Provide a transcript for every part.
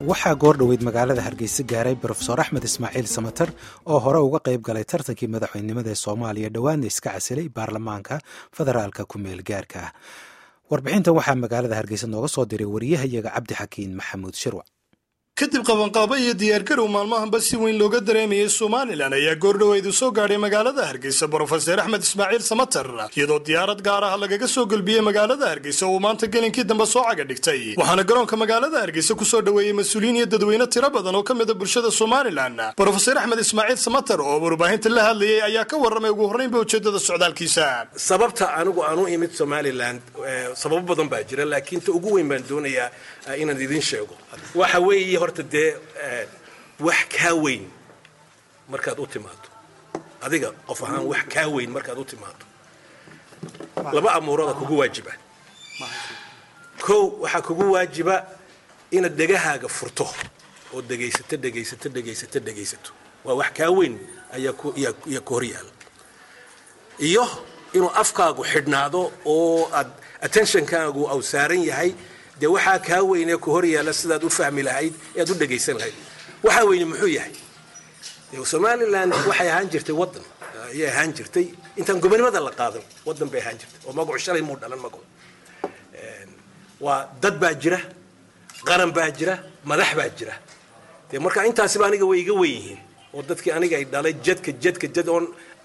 waxaa goordhoweyd magaalada hargeysa gaaray brofesor axmed ismaaciil samater oo hore uga qayb galay tartankii madaxweynenimada ee soomaaliya dhowaanna iska casilay baarlamaanka federaalka ku meel gaarka ah warbixintan waxaa magaalada hargeysa nooga soo diray wariyahayaga cabdi xakiin maxamuud shirwac kadib qabanqaabo iyo diyaargarow maalmahanba si weyn looga dareemayay somalilan ayaa goordhoweedu soo gaadhay magaalada hargeysa brofeser axmed ismaaciil samater iyadoo diyaarad gaar ah lagaga soo gelbiyey magaalada hargeysa uu maanta gelinkii dambe soo caga dhigtay waxaana garoonka magaalada hargeysa kusoo dhoweeyey mas-uuliyiin iyo dadweyne tiro badan oo ka mida bulshada somalilan brofeser axmed ismaaciil samater oo warbaahinta la hadlayay ayaa ka warramay ugu horreynba ujeedada socdaalkiisa sababta anigu aan u imid somalilan sababo badan baa jira laakiin ta ugu weyn baan doonayaa inaan idin sheego waxa weeye horta dee wax kaa weyn markaad u timaado adiga qof ahaan wax kaa weyn markaad u timaado laba amuurooda kugu waajiba kow waxaa kugu waajiba inaad dhegahaaga furto oo dhegaysato dhegaysato dhegaysato dhegaysato waa wax kaa weyn ayaa ku hor yaala iyo inuu afkaagu xidhnaado oo aad attentionkaagu au saaran yahay dee waxaa kaa weynee ku hor yaalla sidaad u fahmi lahayd ee aad u dhegaysan lahayd waxaa weyne muxuu yahay somalilan waxay ahaan jirtay waddan ayay ahaan jirtay intaan gobonimada la qaadan waddan bay ahaan jirtay oo magacu shalay muu dhalan magacu waa dad baa jira qaran baa jira madax baa jira dee marka intaasiba aniga way iga wen yihiin oo dadkii aniga ay dhalay jadka jadka jad oon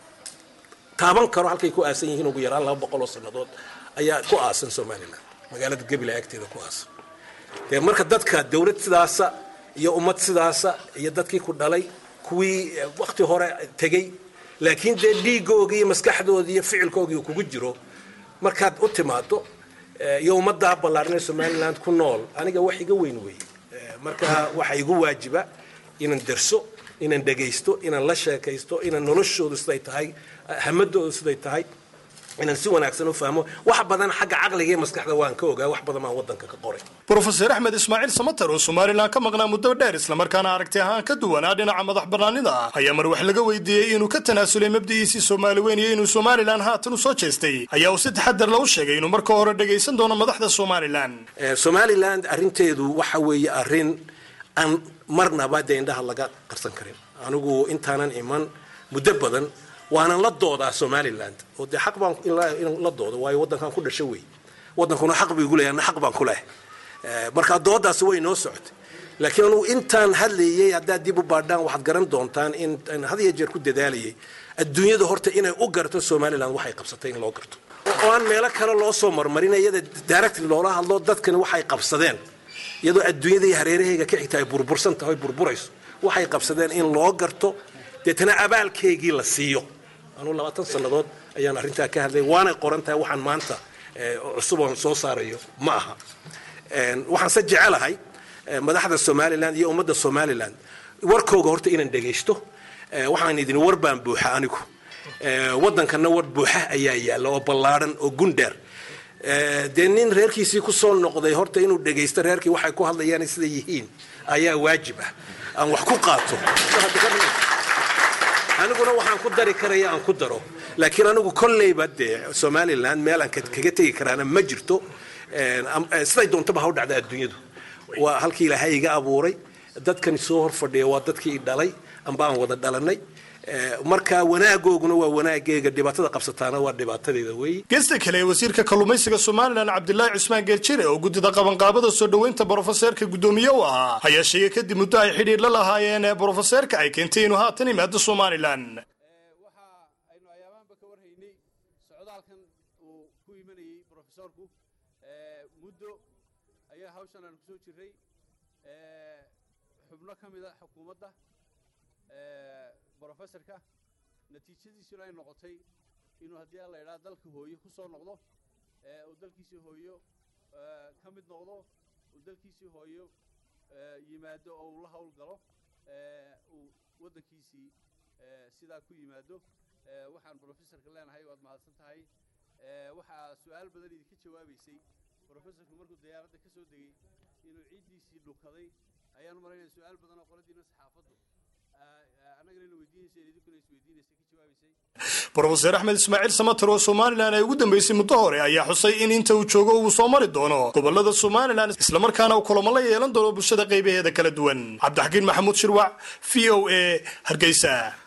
taaban karo halkay ku aasan yihiin ugu yaraan laba boqol oo sannadood ayaa ku aasan somalilan magaalada gebila agteeda ku aasan dee marka dadka dawlad sidaasa iyo ummad sidaasa iyo dadkii ku dhalay kuwii wakti hore tegey laakiin dee dhiigoogii iyo maskaxdoodii iyo ficilkoogii kugu jiro markaad u timaado iyo ummaddaa ballaarnee somaliland ku nool aniga wax iga weyn weeye marka waxa igu waajiba inaan derso inaan dhegaysto inaan la sheekaysto inaan noloshoodu siday tahay hamadoodu siday tahay inaan si wanaagsan u fahmo wax badan xagga caqliga iyo maskaxda waan ka ogaa wax badan baan waddanka ka qoray brofeser axmed ismaaciil samater oo somalilan ka maqnaa muddo dheer islamarkaana aragti ahaan ka duwanaa dhinaca madax bannaanida ah ayaa mar wax laga weydiiyey inuu ka tanaasulay mabdi'iisii soomaali weyn iyo inuu somalilan haatan u soo jeestay ayaa uu si taxadar la u sheegay inuu marka hore dhagaysan doono madaxda somalilan somalilan arrinteedu waxa weeye arrin aan marnaba dee indhaha laga qarsan karin anigu intaanan iman muddo badan waanan la doodaa somaliland oo dee xaq baan inaan la doodo waayo waddankan ku dhasho wey waddankuna xaq buu igu leeyahay xaq baan ku leh marka doodaasi way noo socotay laakiin anugu intaan hadlayay haddaad dib u baadhaan waxaad garan doontaan in had iyo jeer ku dadaalayay adduunyada horta inay u garto somaliland waxay qabsatay in loo garto oo aan meelo kale loo soo marmarin iyada directly loola hadlo dadkani waxay qabsadeen iyadoo adduunyada iyo hareerahayga ka xigta ay burbursan tahay burburayso waxay qabsadeen in loo garto deetana abaalkeygii la siiyo anuu labaatan sannadood ayaan arrintaa ka hadlay waanay qoran tahay waxaan maanta cusub oon soo saarayo ma aha waxaan se jecelahay madaxda somalilan iyo ummadda somalilan warkooga horta inaan dhegaysto waxaan idin war baan buuxa anigu waddankanna war buuxa ayaa yaalla oo ballaadhan oo gundheer dee nin reerkiisii ku soo noqday horta inuu dhegaysto reerkii waxay ku hadlayaan sida yihiin ayaa waajib ah aan wax ku qaato aniguna waxaan ku dari karaya aan ku daro laakiin anigu kolleyba dee somalilan meel aan kaga tegi karaana ma jirto siday doontaba ha u dhacda adduunyadu waa halkii ilaahay iga abuuray dadkani soo hor fadhiya waa dadkii i dhalay amba aan wada dhalanay marka wanaagooguna waa wanaaggeega dhibaatada qabsataana waa dhibaatadeeda weeye geesta kale ee wasiirka kalluumaysiga somalilan cabdilaahi cusmaan geerjire oo guddida qabanqaabada soo dhoweynta brofeseerka guddoomiye u ahaa ayaa sheegay kadib muddo ay xidhiir la lahaayeen ee brofeseerka ay keentay inuu haatan imaado somalilan waxa aynu ayaabaanba ka warhaynay socdaalkan uu ku imanayey brofesorku muddo ayaa hawshan aanu kusoo jirray xubno ka mida xukuumadda brofesorka natiijadiisuna ay noqotay inuu haddii a la idhaha dalka hooyo ku soo noqdo uu dalkiisii hooyo ka mid noqdo uu dalkiisii hooyo yimaado oo uu la hawl galo uu waddankiisii sidaa ku yimaado waxaan brofesorka leenahay waad mahadsan tahay waxaa su-aal badan idinka jawaabaysay brofesorku markuu diyaaradda ka soo degey inuu ciiddiisii dhukaday ayaan maraynaya su-aal badan oo qoladiina saxaafaddu annagana ina weydiinaysay idinkuna isweydiinaysay ka jawaabaysay brofeser axmed ismaaciil samater oo somalilan ay ugu dambeysay muddo hore ayaa xusay in inta uu joogo uu soo mari doono gobolada somalilan islamarkaana uu kulamo la yeelan doono bulshada qaybaheeda kala duwan cabdixakiin maxamuud shirwac v o a hargeysa